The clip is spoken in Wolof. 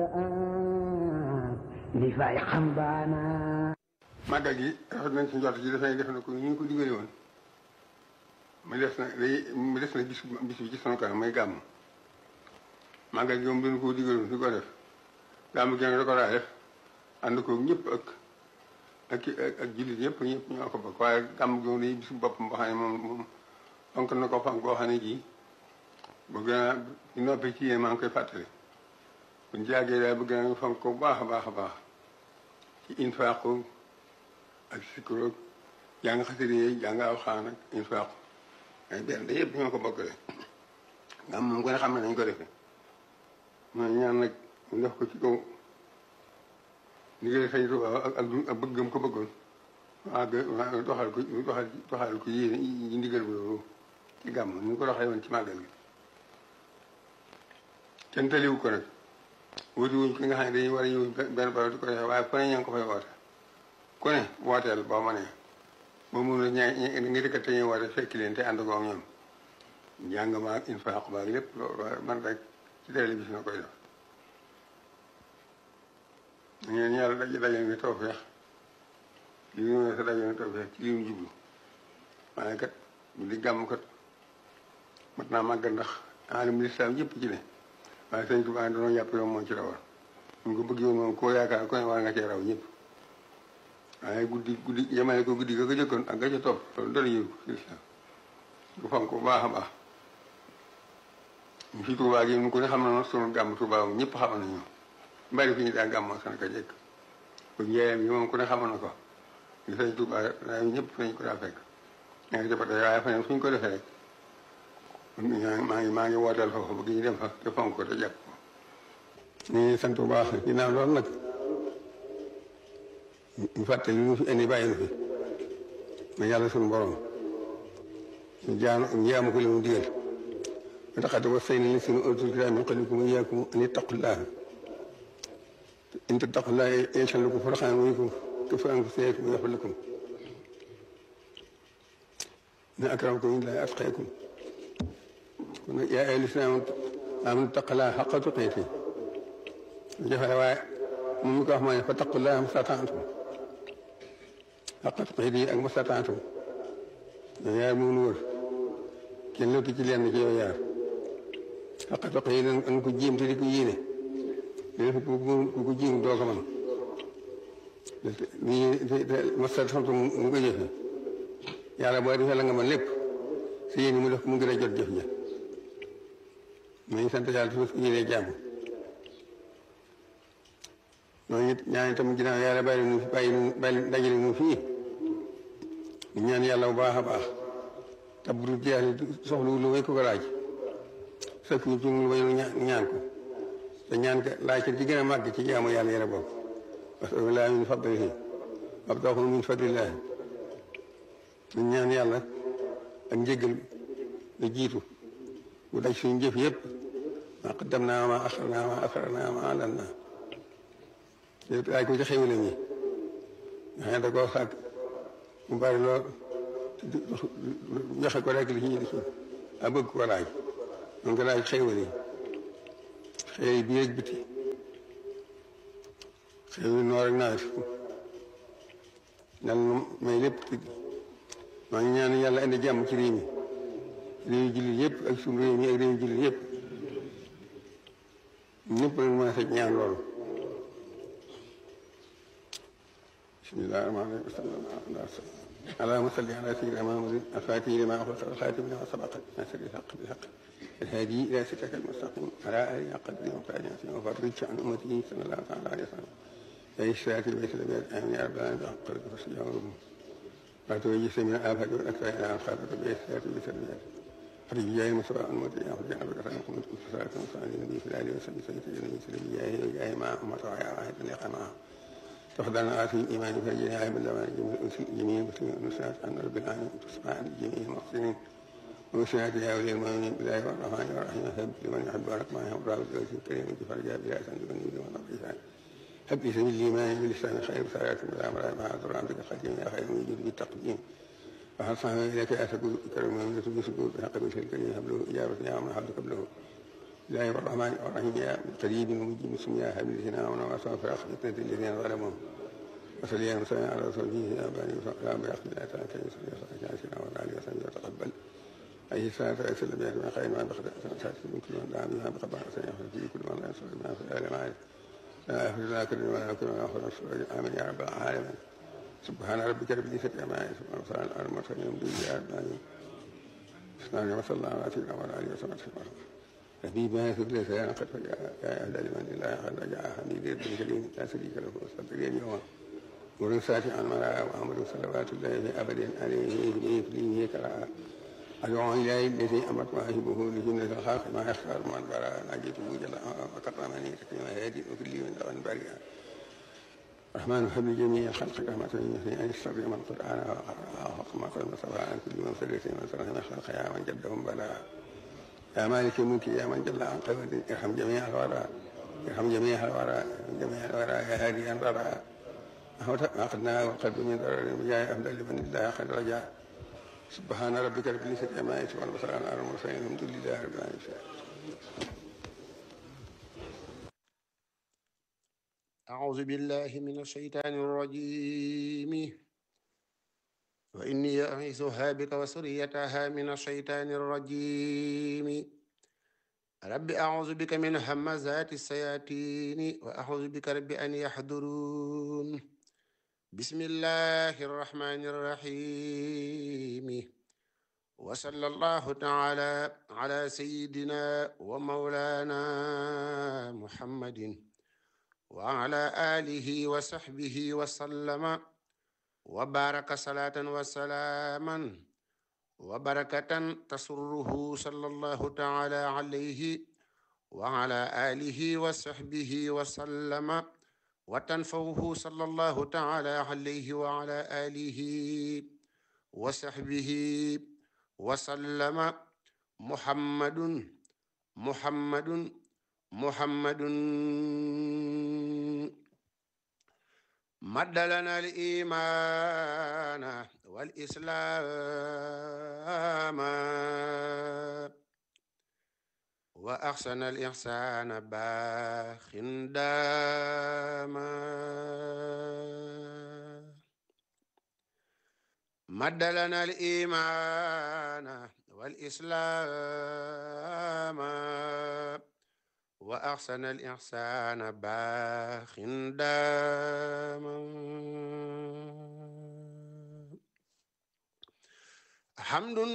li fay xam baana màggal gi rafet nañ ci njort ji dafay def na ko ñu ngi ko digale woon mu des na day mu des na bis bis bi ci sunu kanam may gàmm màggal gi moom dañu ko digaloon di ko def gàmm gi nag da ko daa def ànd ko ñëpp ak ak ak jullit ñëpp ñëpp ñoo ko bokk waaye gàmm gi moom day bisu boppam boo xam ne moom moom fonk na ko fonk boo xam ne ji bëgg naa di noppi ci yéen maa ngi koy fàttali buñ jàggee daal bëgg naa fonk ko bu baax a baax a baax ci infaaqu ak sikkuroog jàng xasida yi jàng alxuraan ak infaaqu ay benn da yëpp ñoo ko bokkale gàmm moom gën a xam ne nañ ko defee ma ñaan nag mu def ko ci kaw ndigal sañ Tuubaa ak ak bëggam ko bëggoon waa doxal ko doxal doxal ko yéene yi ndigal bi loolu ci gàmm ni ñu ko doxee woon ci màggal gi kenn taliwu ko nag wuti wuñ ki nga xam ne dañuy war a ñëw benn barab di ko defee waaye fu ne ña ngi ko fay woote ku ne wooteel boo ma nee boo mun a ñaa nga dëkkat te ñuy woote fekki leen te ànd ko ak ñoom njàng ma ak infaaq ba ak lépp loolu man rek ci télévision na koy def ñu ngeen yàlla daj dajal ni tawfeex li ñu ne sa dajal ni tawfeex ci li ñu jublu waaye kat di gàmm kat mat naa màgg ndax alim lislaam yëpp ci ne waaye sëñ Tuubaa dañoo yàpp yow moo ci rawal ñu ko bëgg yoon moom koo yaakaar ko ne war nga cee raw ñëpp waaye guddi guddi yemale ko guddi ga ko jëkkoon ak ga ca topp loolu dara yëw ci lislaam bu fonk bu baax a baax ñu fi Tuubaa gi ko ne xam na sunu gàmm Tuubaa moom ñëpp xam nañu mbari fi ñu daa gàmmoo sana ka jekk ko njeeyam yi moom ku ne xamoon na ko ñu sëñ Tuubaa daa ñëpp fañ ko daa fekk ña ngi jëppate waaye faneen fu ñu ko defee rek maa ngi maa ngi wooteel foofu bëgg ñu dem fa te fonk ko te jàpp ko ñu ngi sant bu baax ginnaaw loolu nag ñu fàtte lu ñu fi indi bàyyi nu fi ma yàlla suñu borom ñu jaan njaamu ko li mu digal ba taxate wa say ni li suñu utul kitaab min qablikum iyaakum an ittaqullaha in tattaqullaha yaj'al lakum furqanan wa yukaffir ankum sayyi'aatikum wa yaghfir lakum inna akramakum inda Llaahi atqaakum kon nag yaa ayyuhal laziina aamanu ittaqullaaha haqqa tuqaatihi jafe waaye moom mi ko wax mooy fattaqullaaha mastata'tum haqqa tuqaatihi ak mastata'tum yow yaar moom nu wër kenn lottu ci lenn ci yow yaar haqqa tuqaatihi nga ko jéem te di ko yéene léegi ku ko jéem doo ko mën mastata'tum mu ko jëfe yàlla boo defee la nga mën lépp si yéen mu def mu gën a jot jëf ja ma ngi sant yàlla su ñu yéenee jàmm ñooñu ñaan itam ginnaaw yàlla bàyyi nu bàyyi nu bàyyi dajale nu fii ñu ñaan yàlla bu baax a baax te bu dul jeex soxlu lu may ko ko laaj sëkk ñu ci lu may ñaan ko te ñaan ko laaj ci gën a màgg ci jaamu yàlla yàlla bokk parce que laa min fadlihi wabtaxu min fadlillahi ñu ñaan yàlla ak njëgal la jiitu bu daj suñu jëf yëpp maa qaddam naa maa axar naa maa asrar naa maa alan naa yëpp laaj ko ci xéwale ñi nga xam ne da koo sàkk mu bari lool joxe ko rek li ci li ci a bëgg ko laaj mun ko laaj xéwal yi xéwal yi biir ak biti xéwal yi noor ak nawet yàlla may lépp maa ngi ñaan yàlla indi jàmm ci réew mi réew jullit yëpp ak suñu réew mi ak réew jullit yëpp ñëpp lañ mën a fekk ñaan loolu bismillahi rahmaani rahim اللهم صل على سيدنا محمد الفاتح لما أخلص والخاتم لما سبق ناصر الحق بالحق الهادي إلى صراطك المستقيم على آله حق قدره ومقداره وفرج عن أمته صلى الله تعالى عليه وسلم يا إشراك البيت الأبيض آمين يا رب العالمين حق قدره فاستجابوا وتوجس من الآفات والأكثر إلى الخاطر بإحساس بسلميات فرج جاي المسوى المدعي أخرج عن بكرة محمد كل صلاة وصلاة النبي في الآل وسلم سيد النبي سلم جاهه وجاه مع أمته ويا واحد لقى معه تفضلنا آتي الإيمان فرجنا عيب اللوان جميع المسلمين والنساء عن رب العالمين تصبح عن جميع المحسنين وسنات يا ولي المؤمنين بالله والرحمن والرحيم هب لمن يحب ورحمه وراب الوجه الكريم فرجاء بلا سند من يريد ونقيسان هب لي سبيل الإيمان بلسان خير سارات بالأمر مع ذر عبدك القديم يا خير من يجود بالتقديم وهل صحبه إليك أسكو كرم من بسكوت بحق بشر الكريم هب له إجابة يا من حبك قبله الله الرحمن الرحيم يا قريب ومجيب اسم يا حبيب الذين امنوا واستغفر فتنه الذين ظلموا وصلي يا مسلم على رسوله يا بني يا بأخذ الله تعالى كي يصلي وصلي على سيدنا وعلى اله وصحبه وتقبل اي صلاه وسلم يا من خير ما بخد سات من كل من دعا بها بقبع سيغفر في كل من لا يصل ما في العالم عارف لا يغفر لا كل ولا كل ولا يغفر امين يا رب العالمين سبحان ربك رب العزه عما يصفون وسلام على المرسلين الحمد لله رب العالمين بسم الله وصلى الله على سيدنا وعلى اله وصحبه وسلم حبيب ما يثبت لسانا قد فجاء يا اهل لمن الله قد رجع حميد بن كريم لا شريك له وصدق اليوم ورسات عن مراء وعمر صلوات الله ابد عليه في فيه كراء أدعو إليه الذي أمرت واهبه لجنة الخلق ما يختار من براء نجيته جل وكرمني تكريما هادي وكل من دغن بريئا رحمن حب جميع الخلق رحمة يثني أن يستر من قرآن وقرأ وحكم قد مصطفى عن كل من سلس من سلس من خلق يا من جدهم بلاء يا مالك الملك يا من جل عن قبل ارحم جميع الورى ارحم جميع الورى جميع الورى يا هادي الورى أخذنا والقلب من ضرر بجاه أفضل من الله قد رجع سبحان ربك رب العزة عما يصفون وسلام على المرسلين الحمد لله رب العالمين أعوذ بالله من الشيطان الرجيم وإني أعيذها بك وسريتها من الشيطان الرجيم رب أعوذ بك من همزات الشياطين وأعوذ بك رب أن يحضرون بسم الله الرحمن الرحيم وصلى الله تعالى على سيدنا ومولانا محمد وعلى آله وصحبه وسلم وبارك صلاة وسلاما وبركة تسره صلى الله تعالى عليه وعلى آله وصحبه وسلم وتنفوه صلى الله تعالى عليه وعلى آله وصحبه وسلم محمد محمد محمد مد لنا الإيمان والإسلام وأحسن الإحسان باخ داما مد لنا الإيمان والإسلام وأحسن الإحسان باخ داما حمد